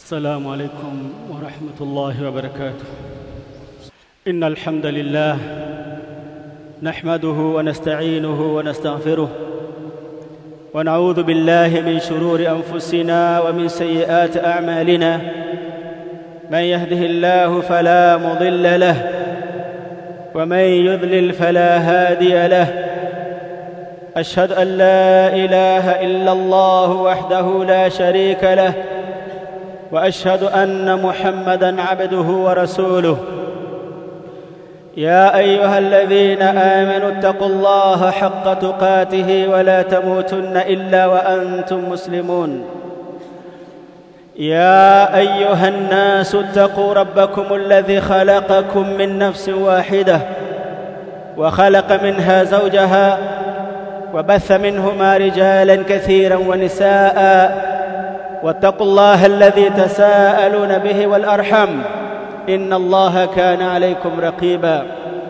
السلام عليكم ورحمة الله وبركاته إن الحمد لله نحمده ونستعينه ونستغفره ونعوذ بالله من شرور أنفسنا ومن سيئات أعمالنا من يهده الله فلا مضل له ومن يضلل فلا هادي له أشهد أن لا إله إلا الله وحده لا شريك له واشهد ان محمدا عبده ورسوله يا ايها الذين امنوا اتقوا الله حق تقاته ولا تموتن الا وانتم مسلمون يا ايها الناس اتقوا ربكم الذي خلقكم من نفس واحده وخلق منها زوجها وبث منهما رجالا كثيرا ونساء واتقوا الله الذي تساءلون به والارحم ان الله كان عليكم رقيبا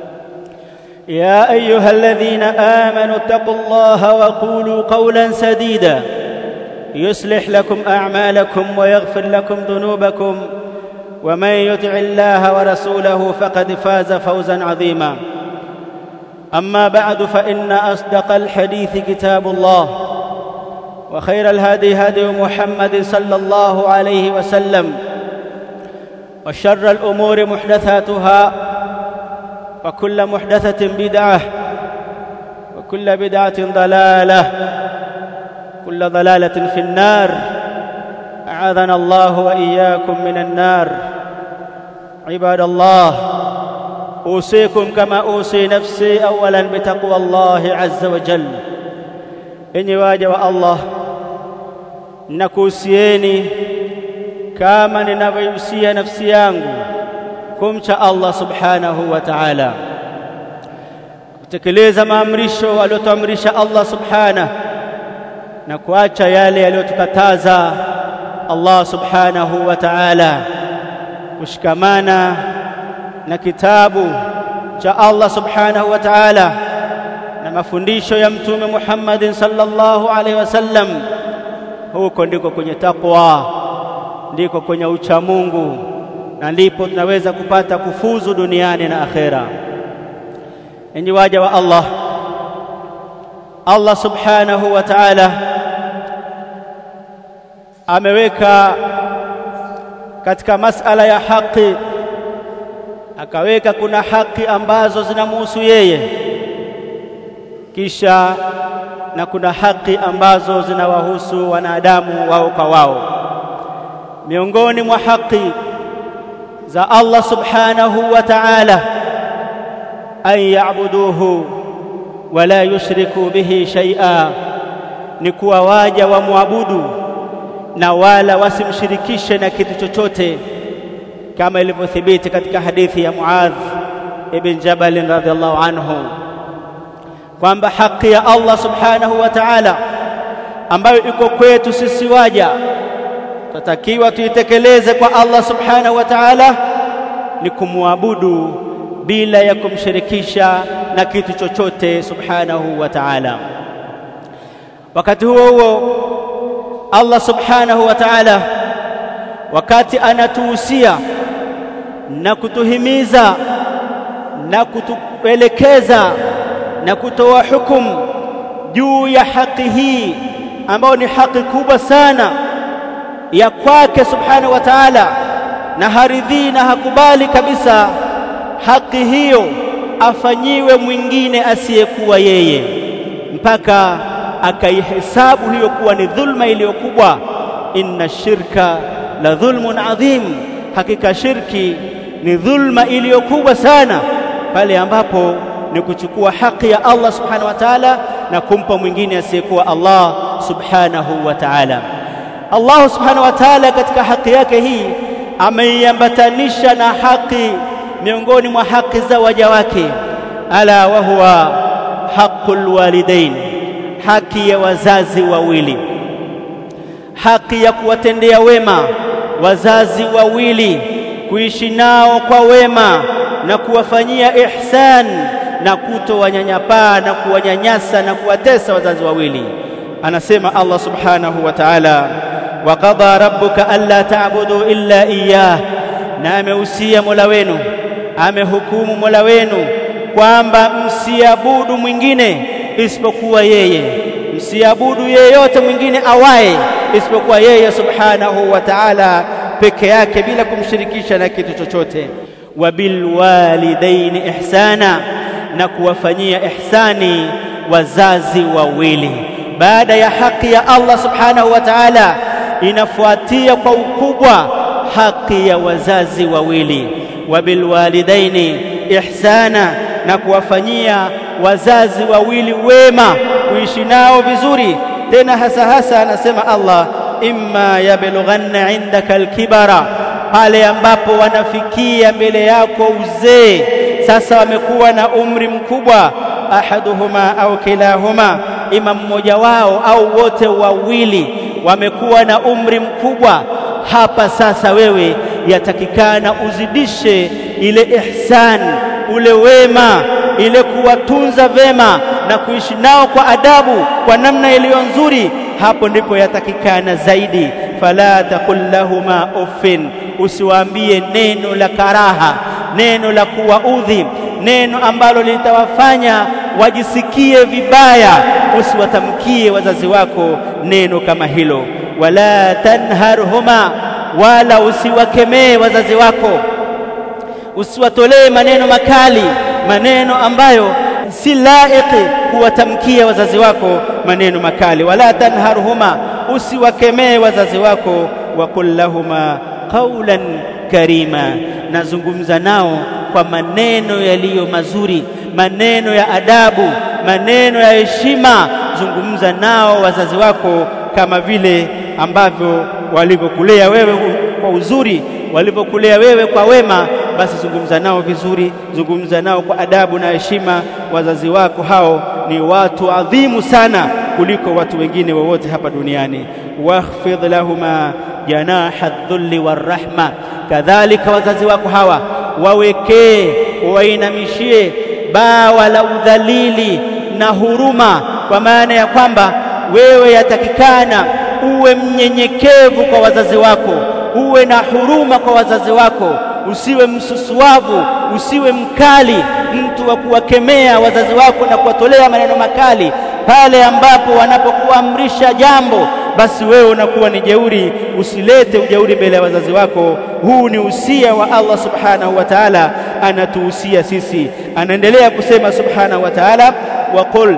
يا ايها الذين امنوا اتقوا الله وقولوا قولا سديدا يصلح لكم اعمالكم ويغفر لكم ذنوبكم ومن يطع الله ورسوله فقد فاز فوزا عظيما اما بعد فان اصدق الحديث كتاب الله وخير الهدي هدي محمد صلى الله عليه وسلم وشر الامور محدثاتها وكل محدثه بدعه وكل بدعه ضلاله كل ضلاله في النار اعاذنا الله واياكم من النار عباد الله اوصيكم كما اوصي نفسي اولا بتقوى الله عز وجل enyi waja wa Allah nakuhusieni kama ninavyohusia nafsi yangu kumcha Allah subhanahu wa ta'ala kutekeleza maamrisho aliyotuamrisha Allah subhanahu na kuacha yale aliyotukataza Allah subhanahu wa ta'ala kushikamana na kitabu cha Allah subhanahu wa ta'ala na mafundisho ya mtume Muhammadin sallallahu alaihi wasallam huko ndiko kwenye takwa ndiko kwenye ucha Mungu na ndipo tunaweza kupata kufuzu duniani na akhera enyi waja wa Allah Allah subhanahu wa ta'ala ameweka katika masala ya haki akaweka kuna haki ambazo zinamhusu yeye kisha na kuna haki ambazo zinawahusu wanadamu wao kwa wao miongoni mwa haki za Allah subhanahu wa ta'ala an ya'buduhu wala yushriku bihi shay'a ni kuwa waja wamwabudu na wala wasimshirikishe na kitu chochote kama ilivyothibiti katika hadithi ya Muadh ibn Jabal radhiallahu anhu kwamba haki ya Allah subhanahu wa ta'ala ambayo iko kwetu sisi waja tutakiwa tuitekeleze kwa Allah subhanahu wa ta'ala ni kumwabudu bila ya kumshirikisha na kitu chochote subhanahu wa ta'ala wakati huo huo Allah subhanahu wa ta'ala wakati anatuhusia na kutuhimiza na kutuelekeza na kutoa hukumu juu ya haki hii ambayo ni haki kubwa sana ya kwake subhanahu wa ta'ala na haridhii na hakubali kabisa haki hiyo afanyiwe mwingine asiyekuwa yeye mpaka akaihesabu hiyo kuwa ni dhulma iliyokubwa inna shirka la dhulmun adhim hakika shirki ni dhulma iliyokubwa sana pale ambapo ni kuchukua haki ya Allah subhanahu wa ta'ala na kumpa mwingine asiyekuwa Allah subhanahu wa ta'ala Allah subhanahu wa ta'ala katika haki yake hii ameiambatanisha na haki miongoni mwa haki za waja wake ala wa huwa haqqul walidain haki ya wazazi wawili haki ya kuwatendea wema wazazi wawili kuishi nao kwa wema na kuwafanyia ihsan na kutowanyanyapaa na kuwanyanyasa na kuwatesa wazazi wawili anasema Allah subhanahu wa ta'ala wa qada rabbuka alla ta'budu illa iyyah na amehusia Mola wenu amehukumu Mola wenu kwamba msiabudu mwingine isipokuwa yeye msiabudu yeyote mwingine awaye isipokuwa yeye subhanahu wa ta'ala peke yake bila kumshirikisha na kitu chochote wa bilwalidaini ihsana na kuwafanyia ihsani wazazi wawili baada ya haki ya Allah subhanahu wa ta'ala inafuatia kwa ukubwa haki ya wazazi wawili wa bilwalidaini ihsana na kuwafanyia wazazi wawili wema kuishi nao vizuri tena hasa hasa anasema Allah imma yablughanna indaka alkibara pale ambapo wanafikia mbele yako uzee sasa wamekuwa na umri mkubwa ahaduhuma au kilahuma ima mmoja wao au wote wawili wamekuwa na umri mkubwa hapa sasa wewe yatakikana uzidishe ile ihsan ule wema ile kuwatunza vema na kuishi nao kwa adabu kwa namna iliyo nzuri hapo ndipo yatakikana zaidi fala taqul lahuma uffin usiwaambie neno la karaha neno la kuwaudhi neno ambalo litawafanya wajisikie vibaya usiwatamkie wazazi wako neno kama hilo wala tanharhuma wala usiwakemee wazazi wako usiwatolee maneno makali maneno ambayo si laiki kuwatamkia wazazi wako maneno makali wala tanharhuma usiwakemee wazazi wako waqul lahuma qawlan karima nazungumza nao kwa maneno yaliyo mazuri maneno ya adabu maneno ya heshima zungumza nao wazazi wako kama vile ambavyo walivyokulea wewe kwa uzuri walivyokulea wewe kwa wema basi zungumza nao vizuri zungumza nao kwa adabu na heshima wazazi wako hao ni watu adhimu sana kuliko watu wengine wowote hapa duniani wakhfidh lahuma janaha dhulli warahma kadhalika wazazi wako hawa wawekee wainamishie bawa la udhalili na huruma kwa maana ya kwamba wewe yatakikana uwe mnyenyekevu kwa wazazi wako uwe na huruma kwa wazazi wako usiwe msusuavu usiwe mkali mtu wa kuwakemea wazazi wako na kuwatolea maneno makali pale ambapo wanapokuamrisha jambo basi wewe unakuwa ni jeuri usilete ujeuri mbele ya wazazi wako huu ni usia wa Allah subhanahu wa ta'ala anatuhusia sisi anaendelea kusema subhanahu wa ta'ala wa qul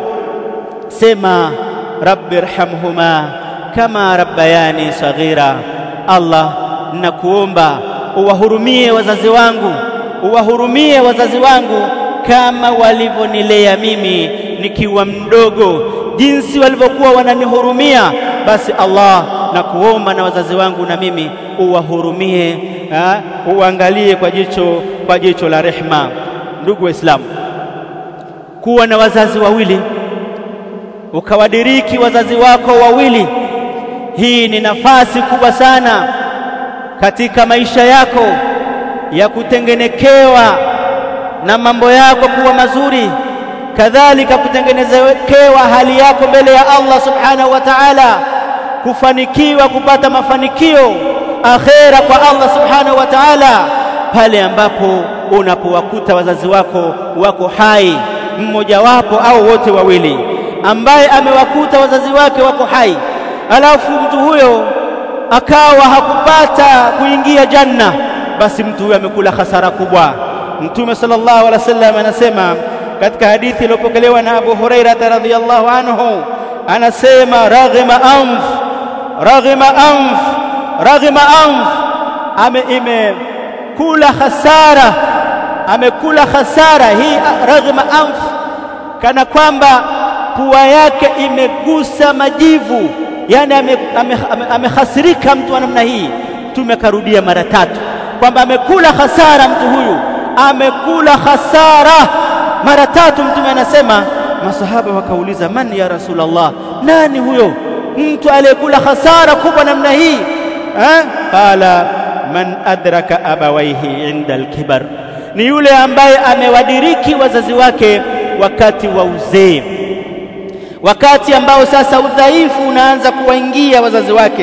sema rabbi irhamhuma kama rabbayani saghira Allah nakuomba uwahurumie wazazi wangu uwahurumie wazazi wangu kama walivyonilea mimi nikiwa mdogo jinsi walivyokuwa wananihurumia basi Allah na kuomba na wazazi wangu na mimi uwahurumie uangalie kwa jicho kwa jicho la rehma ndugu waislamu kuwa na wazazi wawili ukawadiriki wazazi wako wawili hii ni nafasi kubwa sana katika maisha yako ya kutengenekewa na mambo yako kuwa mazuri kadhalika kutengenezekewa hali yako mbele ya Allah subhanahu wa ta'ala kufanikiwa kupata mafanikio akhera kwa Allah subhanahu wa ta'ala pale ambapo unapowakuta wazazi wako wako hai mmoja wapo au wote wawili ambaye amewakuta wazazi wake wako hai alafu mtu huyo akawa hakupata kuingia janna basi mtu huyo amekula hasara kubwa mtume sallallahu alaihi wasallam anasema katika hadithi iliyopokelewa na Abu Huraira radhiyallahu anhu anasema raghima anf raghima anf raghima anf ame imekula hasara amekula hasara hii raghima anf kana kwamba pua yake imegusa majivu yani amehasirika ame, ame, ame mtu wa namna hii tumekarudia mara tatu kwamba amekula hasara mtu huyu amekula hasara mara tatu mtume anasema masahaba wakauliza man ya rasulullah nani huyo mtu aliyekula hasara kubwa namna hii eh qala man adraka abawaihi inda alkibar ni yule ambaye amewadiriki wazazi wake wakati wa uzee wakati ambao sasa udhaifu unaanza kuwaingia wazazi wake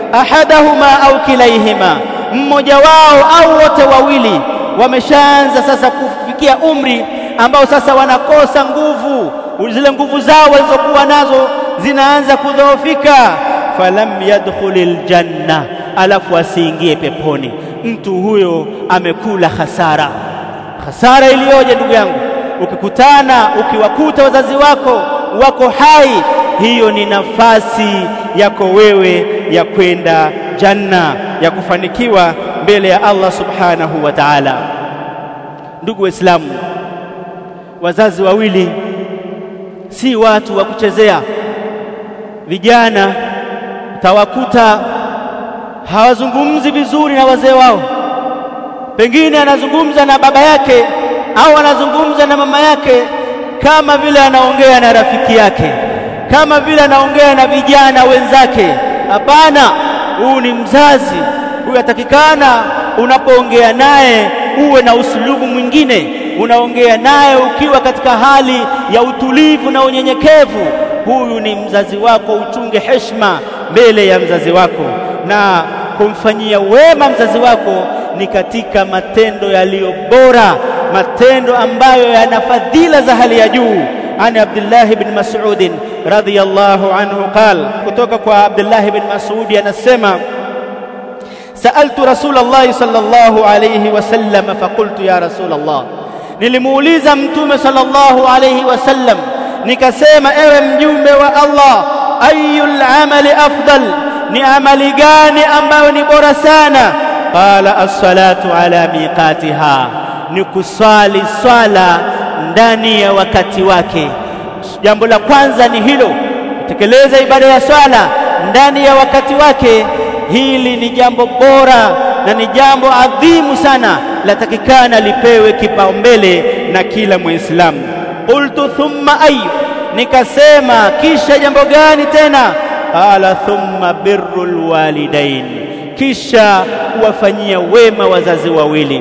ahadahuma au kilaihima mmoja wao au wote wawili wameshaanza sasa kufikia umri ambao sasa wanakosa nguvu zile nguvu zao walizokuwa nazo zinaanza kudhoofika falam yadkhulil janna alafu asiingie peponi mtu huyo amekula hasara hasara iliyoje ndugu yangu ukikutana ukiwakuta wazazi wako wako hai hiyo ni nafasi yako wewe ya kwenda janna ya kufanikiwa mbele ya Allah subhanahu wa ta'ala ndugu waislamu wazazi wawili si watu wa kuchezea vijana utawakuta hawazungumzi vizuri na wazee wao pengine anazungumza na baba yake au anazungumza na mama yake kama vile anaongea na rafiki yake kama vile anaongea na vijana wenzake hapana huu ni mzazi huyu atakikana unapoongea naye uwe na usulubu mwingine unaongea naye ukiwa katika hali ya utulivu na unyenyekevu huyu ni mzazi wako uchunge heshima mbele ya mzazi wako na kumfanyia wema mzazi wako ni katika matendo yaliyo bora matendo ambayo yana fadhila za hali ya juu عن عبد الله بن مسعود رضي الله عنه قال kutoka عبد الله بن مسعود anasema سألت رسول الله صلى الله عليه وسلم فقلت يا رسول الله nilimuuliza mtume sallallahu alayhi wasallam nikasema ewe mjumbe wa Allah ayul amali afdal ni amali gani ambayo ni bora sana qala as-salatu ala miqatiha ni kuswali swala ndani ya wakati wake jambo la kwanza ni hilo kutekeleza ibada ya swala ndani ya wakati wake hili ni jambo bora na ni jambo adhimu sana latakikana lipewe kipaumbele na kila muislamu qultu thumma ayu nikasema kisha jambo gani tena qala thumma birrul walidain kisha kuwafanyia wema wazazi wawili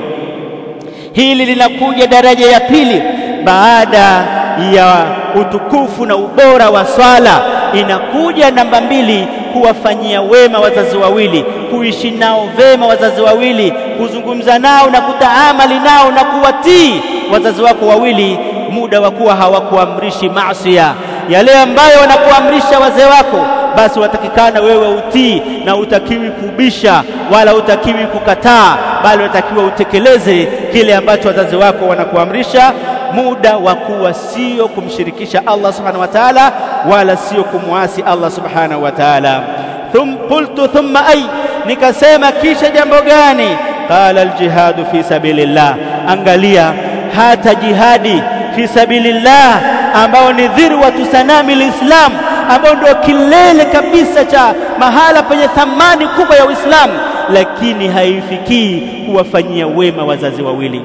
hili linakuja daraja ya pili baada ya utukufu na ubora wa swala inakuja namba mbili kuwafanyia wema wazazi wawili kuishi nao vema wazazi wawili kuzungumza nao na kutaamali nao na kuwatii wazazi wako wawili muda wa kuwa hawakuamrishi maasiya yale ambayo wanakuamrisha wazee wako basi watakikana wewe utii na utakiwi kubisha wala utakiwi kukataa bali unatakiwa utekeleze kile ambacho wazazi wako wanakuamrisha muda wa kuwa sio kumshirikisha Allah subhanahu wa ta'ala wala sio kumwasi Allah subhanahu wa ta'ala thum qultu thumma ay nikasema kisha jambo gani qala aljihadu fi sabilillah angalia hata jihadi fi sabilillah ambao ni dhirwatu sanami lislam ambao ndio kilele kabisa cha mahala penye thamani kubwa ya Uislamu lakini haifikii kuwafanyia wema wazazi wawili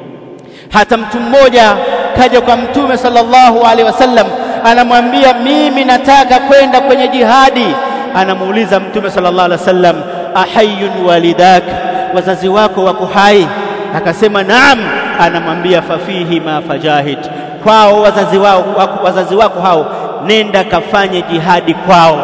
hata mtu mmoja kaja kwa mtume sallallahu alaihi wasallam anamwambia mimi nataka kwenda kwenye jihadi anamuuliza mtume sallallahu alaihi wasallam ahayun walidak wazazi wako wako hai akasema naam anamwambia fafihi ma fajahid kwao wazazi wao wazazi wako hao nenda kafanye jihadi kwao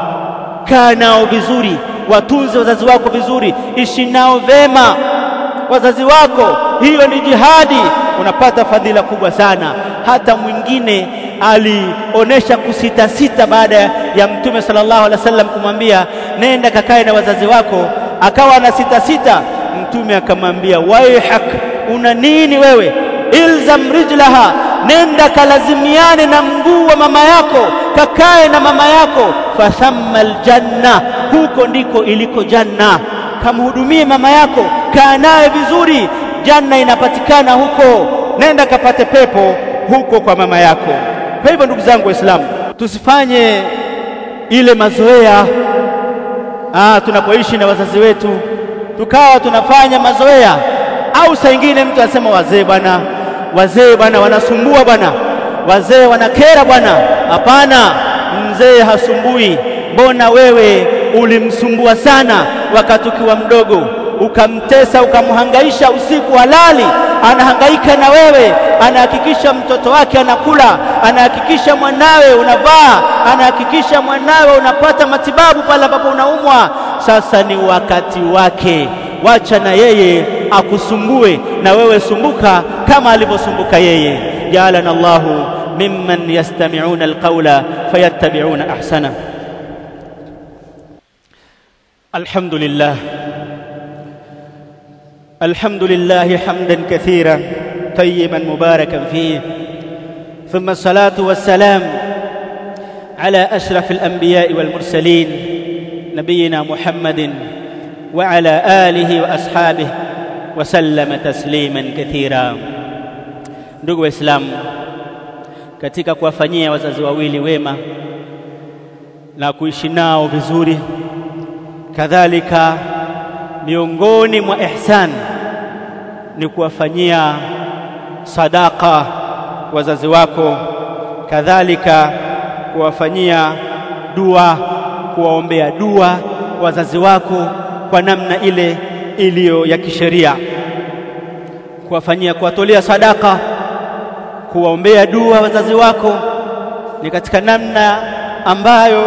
kaa nao vizuri watunze wazazi wako vizuri ishi nao vema wazazi wako hiyo ni jihadi unapata fadhila kubwa sana hata mwingine alionesha kusita sita baada ya mtume sallallahu alaihi wasallam kumwambia nenda kakae na wazazi wako akawa na sita sita mtume akamwambia waihak una nini wewe ilzam rijlaha nenda kalazimiane na mguu wa mama yako kakae na mama yako fathamma aljanna huko ndiko iliko janna kamhudumie mama yako kaa naye vizuri janna inapatikana huko nenda kapate pepo huko kwa mama yako kwa hivyo ndugu zangu waislamu tusifanye ile mazoea ah tunapoishi na wazazi wetu tukawa tunafanya mazoea au saa ingine mtu anasema wazee bwana wazee bwana wanasumbua bwana wazee wanakera bwana hapana mzee hasumbui mbona wewe ulimsumbua sana wakati ukiwa mdogo ukamtesa ukamhangaisha usiku halali anahangaika na wewe anahakikisha mtoto wake anakula anahakikisha mwanawe unavaa anahakikisha mwanawe unapata matibabu pale ambapo unaumwa sasa ni wakati wake wacha na yeye akusumbue na wewe sumbuka kama alivyosumbuka yeye jaalana Allahu mimman yastami'una alqawla fayattabi'una ahsana alhamdulillah alhamdulillah hamdan kathira طيبا مباركا فيه ثم الصلاه والسلام على اشرف الانبياء والمرسلين نبينا محمد وعلى اله واصحابه وسلم تسليما كثيرا ndugu waislamu katika kuwafanyia wazazi wawili wema na kuishi nao vizuri kadhalika miongoni mwa ihsan ni kuwafanyia sadaka wazazi wako kadhalika kuwafanyia dua kuwaombea dua wazazi wako kwa namna ile iliyo ya kisheria kuwafanyia kuwatolea sadaka kuwaombea dua wazazi wako ni katika namna ambayo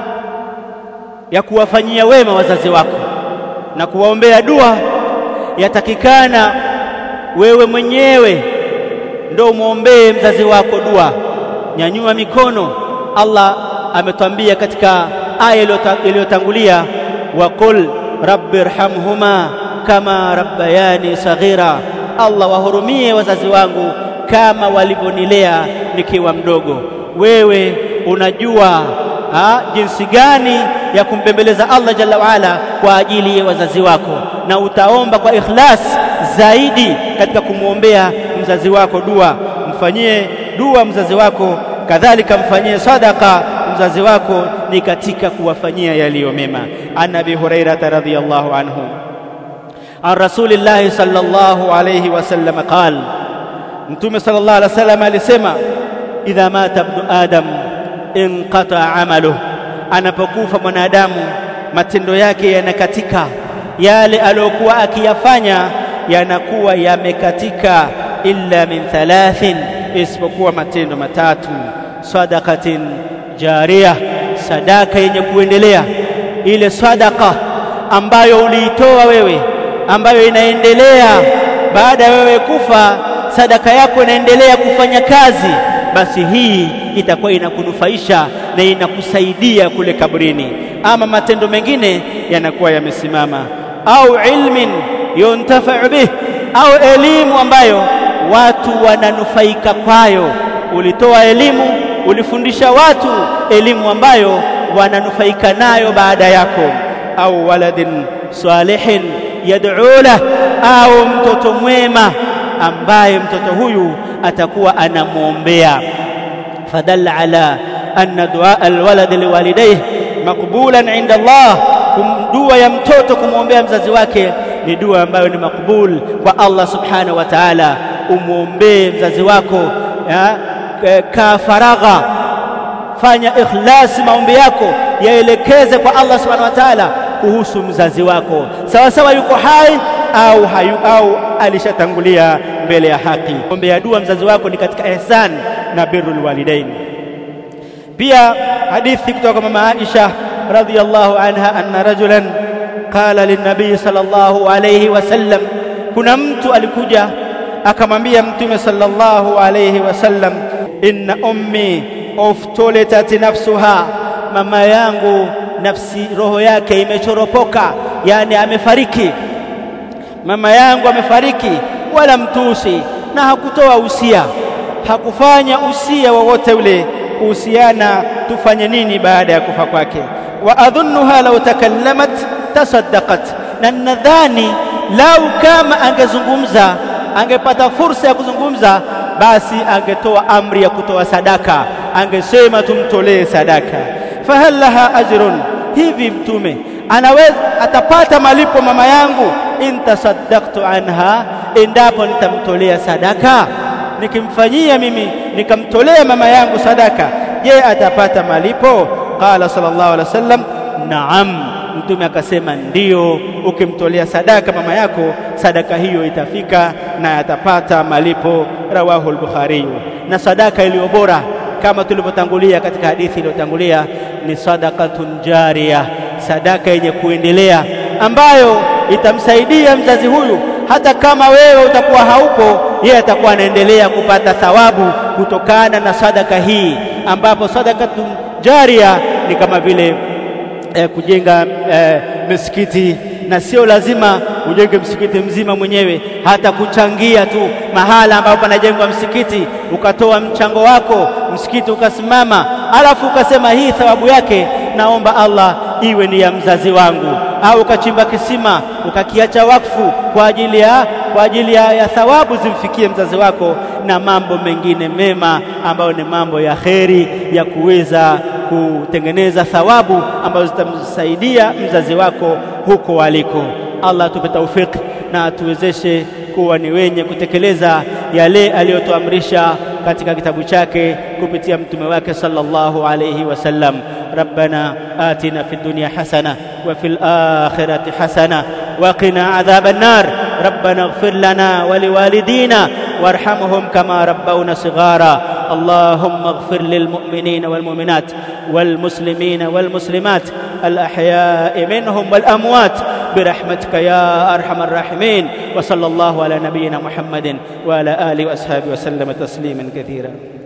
ya kuwafanyia wema wazazi wako na kuwaombea dua yatakikana wewe mwenyewe ndio umwombee mzazi wako dua nyanyua mikono Allah ametwambia katika aya iliyotangulia waqul rabbirhamhuma kama rabbayani saghira Allah wahurumie wazazi wangu kama walivyonilea nikiwa mdogo wewe unajua ha, jinsi gani ya kumbembeleza Allah jalla waala kwa ajili ya wazazi wako na utaomba kwa ikhlas zaidi katika kumwombea mzazi wako dua mfanyie dua mzazi wako kadhalika mfanyie sadaka mzazi wako ni katika kuwafanyia yaliyo mema an abi hurairah radhiyallahu anhu an rasulillahi sallallahu alayhi wasallam qala mtume sallallahu alayhi wasallam alisema idha mata ibnu adam inqata amaluhu anapokufa mwanadamu matendo yake yanakatika yale aliyokuwa akiyafanya yanakuwa yamekatika illa min thalathin isipokuwa matendo matatu sadaqatin jariya sadaka yenye kuendelea ile sadaka ambayo uliitoa wewe ambayo inaendelea baada ya wewe kufa sadaka yako inaendelea kufanya kazi basi hii itakuwa inakunufaisha na inakusaidia kule kabrini ama matendo mengine yanakuwa yamesimama au ilmin yuntafa'u bih au elimu ambayo watu wananufaika kwayo ulitoa elimu ulifundisha watu elimu ambayo wananufaika nayo baada yako au waladin salihin yad'u lah au mtoto mwema ambaye mtoto huyu atakuwa anamwombea fadalla ala anna dua alwalad liwalidayhi makbulan inda Allah dua ya mtoto kumwombea mzazi wake ni dua ambayo ni makbul kwa Allah subhanahu wa ta'ala umwombee mzazi wako ya, ka faragha fanya ikhlasi maombi yako yaelekeze kwa Allah subhanahu wa ta'ala kuhusu mzazi wako sawa sawa yuko hai au hayu, au alishatangulia mbele ya haki ombea dua mzazi wako ni katika ihsan na birrul walidain pia hadithi kutoka kwa mama Aisha radhiyallahu anha anna rajulan qala linnabii sallallahu alayhi wasallam kuna mtu alikuja akamwambia mtume sallallahu alayhi wasallam inna ummi uftulitat nafsuha mama yangu nafsi roho yake imechoropoka yani amefariki mama yangu amefariki wala mtusi na hakutoa usia hakufanya usia wowote ule kuhusiana tufanye nini baada ya kufa kwake wa adhunnuha law takallamat tasaddaqat na nadhani lau kama angezungumza angepata fursa ya kuzungumza basi angetoa amri ya kutoa sadaka angesema tumtolee sadaka fahal laha ajrun hivi mtume anaweza atapata malipo mama yangu in tasaddaqtu anha endapo nitamtolea sadaka nikimfanyia mimi nikamtolea mama yangu sadaka je atapata malipo qala sallallahu alaihi wasallam naam mtume akasema ndiyo ukimtolea sadaka mama yako sadaka hiyo itafika na atapata malipo rawahu al-bukhari na sadaka iliyo bora kama tulivyotangulia katika hadithi iliyotangulia ni sadaqatun jariya sadaka yenye kuendelea ambayo itamsaidia mzazi huyu hata kama wewe utakuwa haupo, yeye atakuwa anaendelea kupata thawabu kutokana na sadaka hii, ambapo sadakatun jaria ni kama vile eh, kujenga eh, misikiti na sio lazima ujenge msikiti mzima mwenyewe, hata kuchangia tu mahala ambapo panajengwa msikiti, ukatoa mchango wako, msikiti ukasimama, alafu ukasema hii thawabu yake naomba Allah iwe ni ya mzazi wangu, au ukachimba kisima ukakiacha wakfu kwa ajili ya kwa ajili ya, ya thawabu zimfikie mzazi wako, na mambo mengine mema ambayo ni mambo ya kheri ya kuweza kutengeneza thawabu ambazo zitamsaidia mzazi wako huko waliko. Allah atupe taufiki na atuwezeshe kuwa ni wenye kutekeleza yale aliyotuamrisha katika kitabu chake kupitia mtume wake sallallahu alayhi wasallam. Rabbana atina fid dunya hasana wa fil akhirati hasana wa qina adhaban nar. Rabbana ighfir lana wa liwalidina warhamhum kama rabbawna sighara. اللهم اغفر للمؤمنين والمؤمنات والمسلمين والمسلمات الأحياء منهم والأموات برحمتك يا أرحم الراحمين وصلى الله على نبينا محمد وعلى آله وأصحابه وسلم تسليما كثيرا